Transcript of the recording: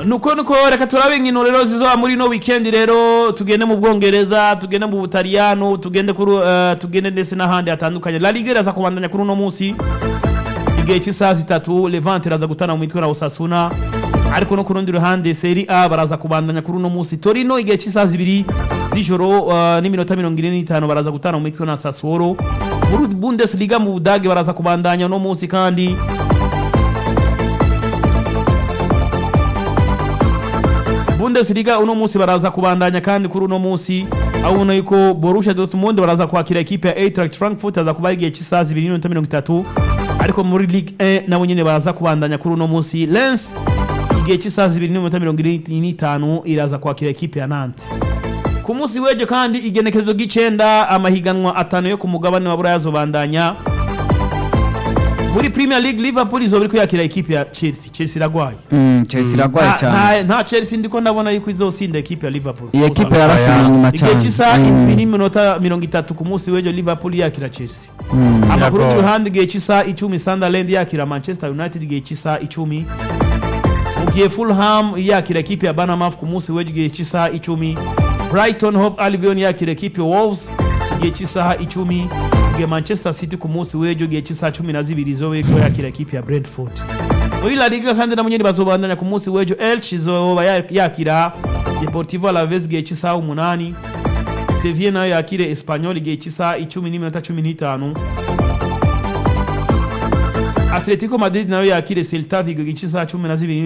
nuko nuko reka turabe inkino rero zizoba muri no weekend rero tugende mu bwongereza tugende mu butaliyano tugende kuri uh, tugende ndetse n'ahandi hatandukanye la liga iraza kubandanya kuri uno munsi igihe cy'isaha zitatu levante iraza gutana mu mitwe na osasuna ariko no ku rundi ruhande seri a baraza kubandanya kuri uno munsi torino igihe cy'isaha zibiri z'ijoro uh, n'iminota mirongo ine n'itanu baraza gutana mu mitwe na sassuolo muri bundesliga mu budage baraza kubandanya uno munsi kandi Bundesliga uno munsi baraza kubandanya kandi kuri uno munsi aho ubona yuko Borussia Dortmund baraza kwakira ekipe ya Eintracht Frankfurt aza kuba igihe cy'isaha zibiri n'iminota mirongo itatu ariko muri Ligue 1 nabo nyine baraza kubandanya kuri uno munsi Lens igihe cy'isaha zibiri n'iminota mirongo ine n'itanu iraza kwakira ekipe ya Nantes ku munsi w'ejo kandi igenekerezo ry'icenda amahiganwa atanu yo ku mugabane wa Buraya azobandanya muri Premier League Liverpool izoba iriko yakira ekipe ya Chelsea Chelsea iragwaye Mm, Chelsea iragwaye Nta- cyane nta- nta chelsea ndiko ndabona yuko izosinda ekipe ya liverpool iyi ekipe yarasubiye inyuma igihe cyane cy'isaha Mm. indwi n'iminota mirongo itatu ku munsi w'ejo liverpool yakira chelsea Mm. amakuru Biragoye. y'uruhande igihe cy'isaha icumi sunderland yakira manchester united igihe cy'isaha icumi mu gihe fulham yakira ekipe ya banamaf ku munsi w'ejo igihe cy'isaha icumi brighton hove albion yakira ekipe ya wolves igihe cy'isaha icumi mu gihe manchester city ku munsi w'ejo igihe cy'isaha cumi na zibiri izoba iriko yakira ekipe ya brentford muri la liga kandi nabo nyene bazobandanya ku munsi w'ejo elche izoba ya- yakira deportivo alaves igihe cy'isaha umunani sevilla nayo yakire espanyol igihe cy'isaha icumi n'iminota cumi n'itanu atletico madrid nayo yakire celta vigo igihe cy'isaha cumi na zibiri